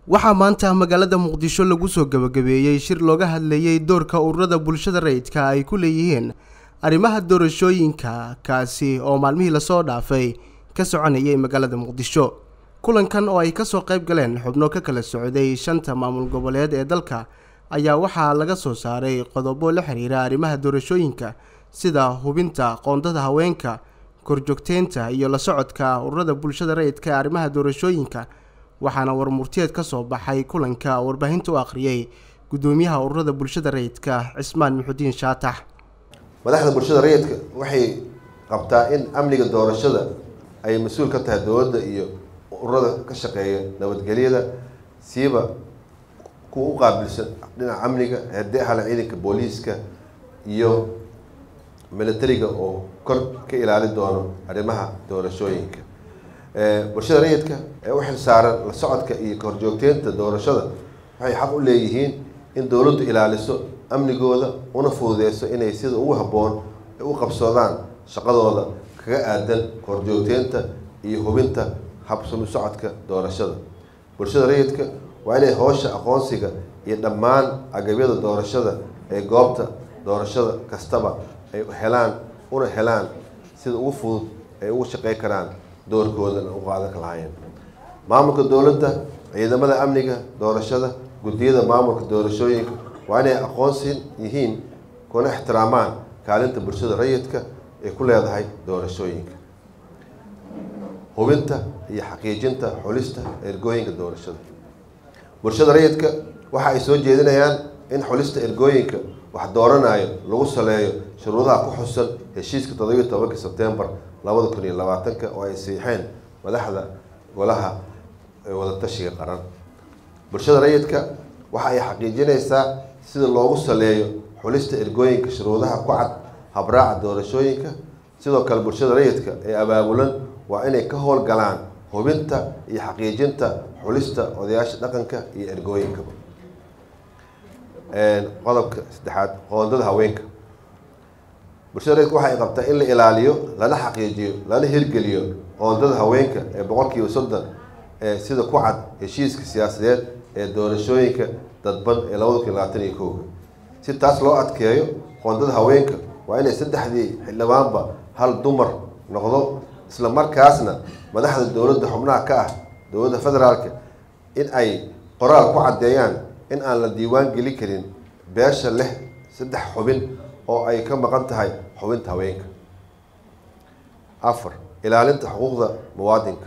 waxaa maanta magaalada muqdisho lagu soo gabagabeeyey shir looga hadlayey doorka ururada bulshada rayidka ay ku leeyihiin arrimaha doorashooyinka kaasi oo maalmihii lasoo dhaafay ka soconayay magaalada muqdisho kulankan oo ay kasoo qayb galeen xubno ka kala socday shanta maamul goboleed ee dalka ayaa waxaa laga soo saaray qodobo la xiriira arrimaha doorashooyinka sida hubinta qoondada haweenka korjoogteynta iyo la socodka ururada bulshada rayidka ee arrimaha doorashooyinka waxaana warmurtiyeed ka soo baxay kulanka warbaahinta u akhriyey guddoomiyaha ururada bulshada rayidka cismaan muxudiin shaatax madaxda bulshada rayidka waxay qabtaa in amniga doorashada ay mas-uul ka tahay dowladda iyo ururada ka shaqeeya nabadgelyada siiba kuwa u qaabilsan dhinaca amniga haddii ahla ciidanka booliiska iyo militariga oo kor ka ilaali doono arrimaha doorashooyinka bulshada rayidka ee u xil saaran la socodka iyo kahorjoogteynta doorashada waxay xaq u leeyihiin in dowladdu ilaaliso amnigooda una fududeyso inay sida ugu habboon u qabsoodaan shaqadooda kaga aadan kahorjoogteynta iyo hubinta habsami socodka doorashada bulshada rayidka waa inay howsha aqoonsiga iyo dhammaan agabyada doorashada ee goobta doorashada kastaba ay helaan una helaan sida ugu fudud ay ugu shaqey karaan doorkoodana u qaadan lahaayeen maamulka dowladda ciidamada amniga doorashada guddiyada maamulka doorashooyinka waa inay aqoonsi yihiin kuna ixtiraamaan kaalinta bulshada rayidka ay ku leedahay doorashooyinka hubinta iyo xaqiijinta xulista ergooyinka doorashada bulshada rayidka waxa ay soo jeedinayaan in xulista ergooyinka wax dooranayo lagu saleeyo shuruudaha ku xusan heshiiska toddobiiyo tobanka sebtembar labada kun iyo labaatanka oo ay siixeen madaxda golaha wadatashiga qaran bulshada rayidka waxa ay xaqiijinaysaa sida loogu saleeyo xulista ergooyinka shuruudaha ku cad habraaca doorashooyinka sidoo kale bulshada rayidka ee abaabulan waa inay ka howlgalaan hubinta iyo xaqiijinta xulista odayaasha dhaqanka iyo ergooyinkaba qodobka saddexaad qoondada haweenka bulshada rayidka waxa ay qabtaa in la ilaaliyo lana xaqiijiyo lana hirgeliyo qoondada haweenka ee boqol kiiba soddon ee sida ku cad heshiiska siyaasadeed ee doorashooyinka dadban ee labada kun iyo labaatan iyo kowga si taas loo adkeeyo qoondada haweenka waa inay saddexdii xildhibaanba hal dumar noqdo isla markaasna madaxda dowladda xubnaha ka ah dowladda federaalka in ay qoraal ku caddeeyaan in aan la diiwaan gelin karin beesha leh saddex xubin oo ay ka maqan tahay xubinta haweenka afar ilaalinta xuquuqda muwaadinka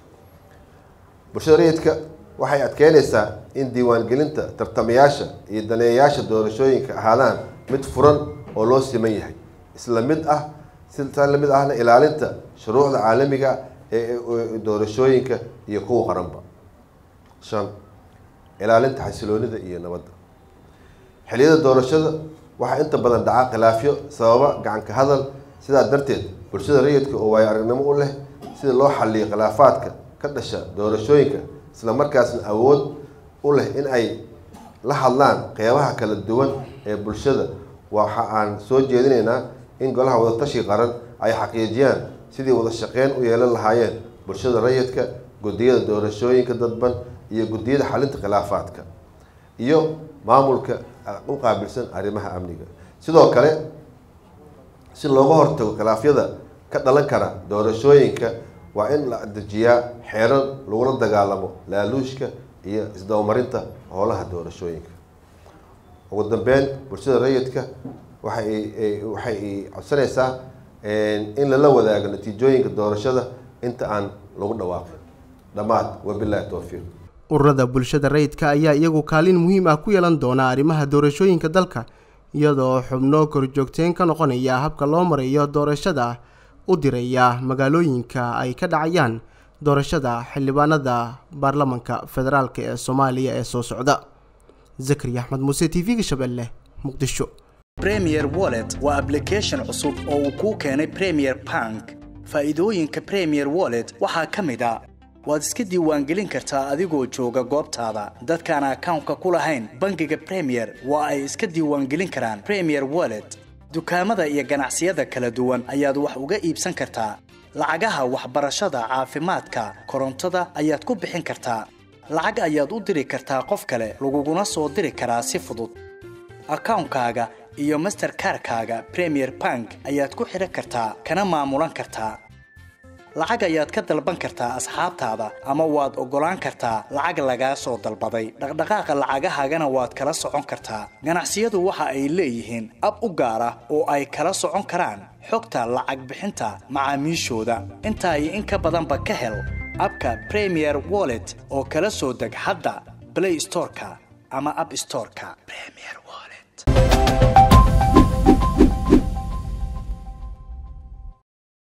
bulshada rayidka waxay adkeynaysaa in diiwaangelinta tartamayaasha iyo daneeyayaasha doorashooyinka ahaadaan mid furan oo loo siman yahay isla mid ah sitaa lamid ahna ilaalinta shuruucda caalamiga ee doorashooyinka iyo kuwa qaranba shan ilaalinta xasiloonida iyo nabadda xiliyada doorashada waxaa inta badan dhaca khilaafyo sababa gacanka hadal sidaa darteed bulshada rayidka oo waayo aragnimo u leh sida loo xaliyo khilaafaadka ka dhasha doorashooyinka isla markaasna awood u leh in ay la hadlaan qeybaha kala duwan ee bulshada waxa aan soo jeedinaynaa in golaha wadatashi qaran ay xaqiijiyaan sidii wada shaqeyn u yeelan lahaayeen bulshada rayidka guddiyada doorashooyinka dadban iyo guddiyada xalinta khilaafaadka iyo maamulka u qaabilsan arrimaha amniga sidoo kale si looga hortago khilaafyada ka dhalan kara doorashooyinka waa in la dejiyaa xeerar lagula dagaalamo laaluushka iyo isdabamarinta howlaha doorashooyinka ugu dambeyn bulshada rayidka waxay waxay codsanaysaa in lala wadaago natiijooyinka doorashada inta aan lagu dhawaaqin dhammaad wabilahi towfiiq ururada bulshada rayidka ayaa iyagu kaalin muhiim ah ku yeelan doona arrimaha doorashooyinka dalka iyadoo xubno korjoogteen ka noqonaya habka loo marayo doorashada u diraya magaalooyinka ay ka dhacayaan doorashada xildhibaanada baarlamanka federaalk ee soomaaliya ee soo socda zakari axmed muuse t v-ga shabeelle muqdisho premier wallet waa ablication cusub oo uu kuu keenay premier bank faa'iidooyinka premier wallet waxaa ka mid a waad iska diiwaangelin kartaa adigoo jooga goobtaada dadkaan akawnka ku lahayn bangiga premier waa ay iska diiwaangelin karaan premier wallet dukaamada iyo ganacsiyada kala duwan ayaad wax uga iibsan kartaa lacagaha waxbarashada caafimaadka korontada ayaad ku bixin kartaa lacag ayaad u diri kartaa qof kale laguguna soo diri karaa si fudud akawnkaaga iyo masterkarkaaga premier bank ayaad ku xidhan kartaa kana maamulan kartaa lacag ayaad ka dalban kartaa asxaabtaada ama waad oggolaan kartaa lacag lagaa soo dalbaday dhaqdhaqaaqa lacagahaagana waad kala socon kartaa ganacsiyadu waxa ay leeyihiin ab u gaar ah oo ay kala socon karaan xogta lacag bixinta macaamiishooda intaa iyo in ka badanba ka hel abka premier wallet oo kala soo deg hadda blay storeka ama ab storeka